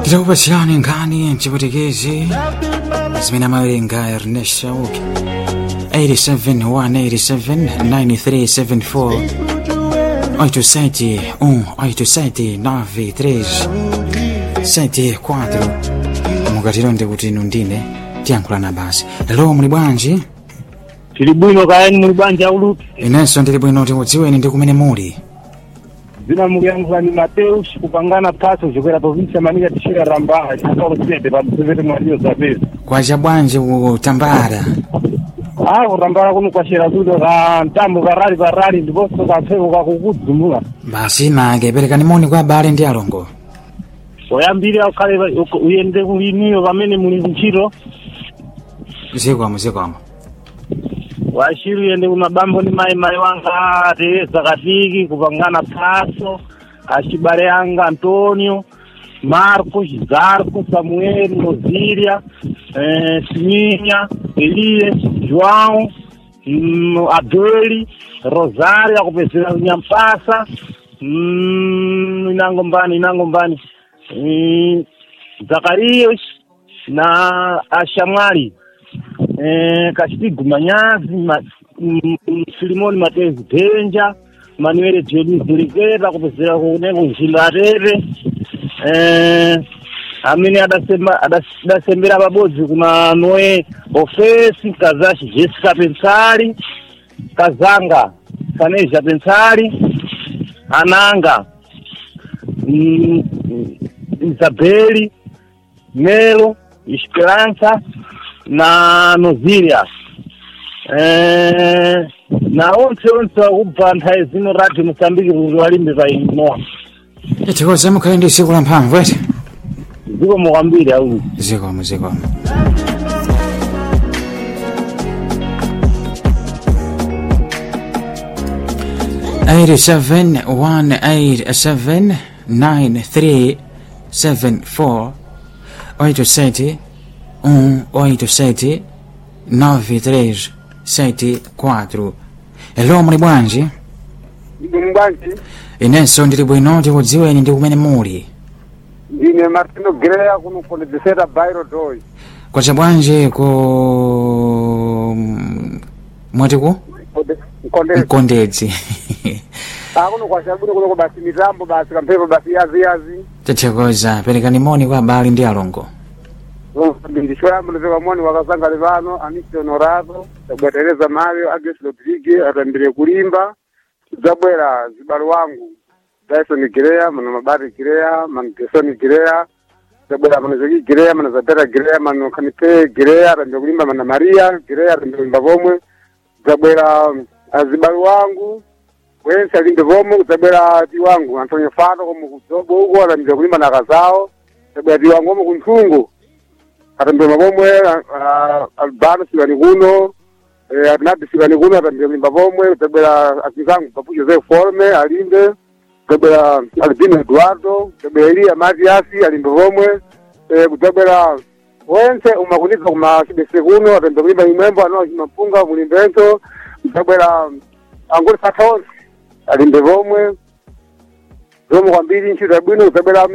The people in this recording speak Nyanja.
Tirakupatsirani nkhani mchiputikezi zimene amawerenga Ernest Shauki 871879374 87 1 87 93 74 mukatilonde kuti inu ndine tiyankhulana basi hello muli bwanji tili bwino kayani muli bwanji auluti inenso ndili bwino tikudziweni ndi kumene muli zina mukuyankhulani mateus kupangana phaso zokwera provinsi manika tixira rambaha chikausete pa msevete mwaliyo zapezi kwacha bwanji kutambala a kutambala kuno kwacera tuto ka mtambo karali karali ndiponso kamphepo kakukudzumula basi nake perekani moni kwa abale ndi alongo oyambirira ukhale uyende kuliniyo pamene muli kuntchito zikwamo zikwamo wachiri uyende kumabambo ndi mayi mayi wanga teresa katiki kupangana phaso achibale anga antonio marco zarco samuel nozilia eh, siminya eliye joão mm, abeli rosario akupezera nyampasa mm, inango mbani inango mbani mm, zakarias na ashamwali eh, Kashitigu Manyazi ma, mm, Filimoni Matezi Denja Manuel Joni Ziriketa kupezera kuneko njindo atete eh, amene adasema adas- adasembera pabodzi kuna Noe Ofesi Kazashi Jessica Pensali Kazanga Saneja Pensali Ananga mm, mm, Isabeli Melo Esperança na Nozilia eh, na onse onse wakubva nthawi zino radio Mosambiki kuti walimbe pa inoa tikoza mukhale ndi tsiku la mphamvu eti zikomo kwambiri auli zikomo zikomo eight seven one eight seven nine three seven four oito sete um oito sete nove três sete quatro hello muli bwanji mbwanji inenso ndili bwino tikudziweni ndi kumene muli ndine martino greya kuno kondedzesera bairo doi kwacha bwanji ku mwatiku nkondedzi mkondedzi akuno kwashabwino kuno basi mitambo basi kamphepo basi yazi yazi tathokoza perekani moni kwa abale ndi alongo ndishoyamba ndipeka moni wakazanga livano anisi honorado tabwetereza mario agnes rodrigue atambire kulimba tidzabwera zibalo wangu dyson gireya mano mabati gireya mano gesoni gireya tidzabwera mano zeki gireya mano zabera gireya mano kanipe gireya atambire kulimba mana maria gireya atambire kulimba pomwe tidzabwera azibalo wangu wense alimbe pomwe kudzabwera ti wangu antonio fato komo kudzobo uko atambire kulimba na kazawo tidzabwera ti wangu omo kunthungu atambire mapomwe albano sikani kuno eh, atinadi sikani kuno atambire kulimba pomwe kudzabwera azizangu papu joseph forme alimbe kudzabwera albino eduardo kudzabwera eliya matiasi alimbe pomwe eh, kudzabwera wense umakuniza kuma chibese kuno atambire kulimba imwembo ano mapunga mulimbenso kudzabwera angoli satha onse alimbe pomwe zomwe kwambiri ntchito yabwino kudzabwera